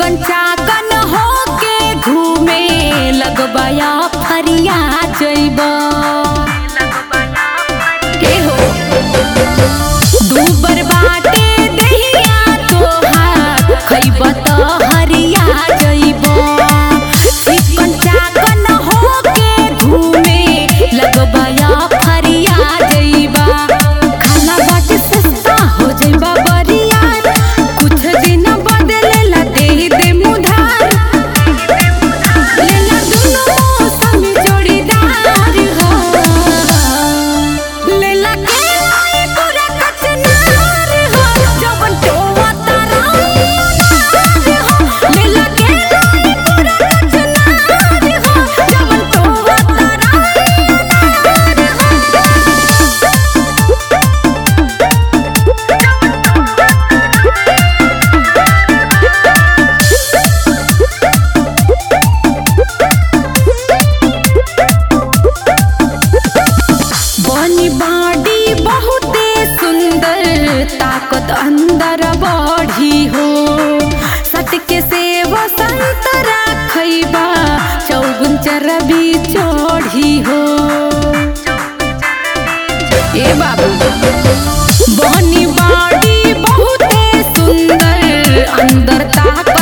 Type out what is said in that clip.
चिकन चाकन होके घूमे लगबया फरिया जइब के हो दूबर बाटे दहिया तोहार खइब त हरिया जइब चिकन चाकन होके घूमे लगबया फरिया जइबा खाना बाटे सस्ता हो जइबा बरिया कुछ दिन बदलेला दे दे मुधार लेला दुनो मौसम जोड़ीदार हो लेला के लाई पूरा कचनार हो जवन टोवा तारा हो लेला के लाई पूरा कचनार हो जवन टोवा तारा बनी बाडी बहुते सुंदर ताकत अंदर बढ़ी हो सटके से संतरा खैबा चौगुन चरबी चढ़ी हो ए बाबू बनी बाडी बहुते सुंदर अंदर ताकत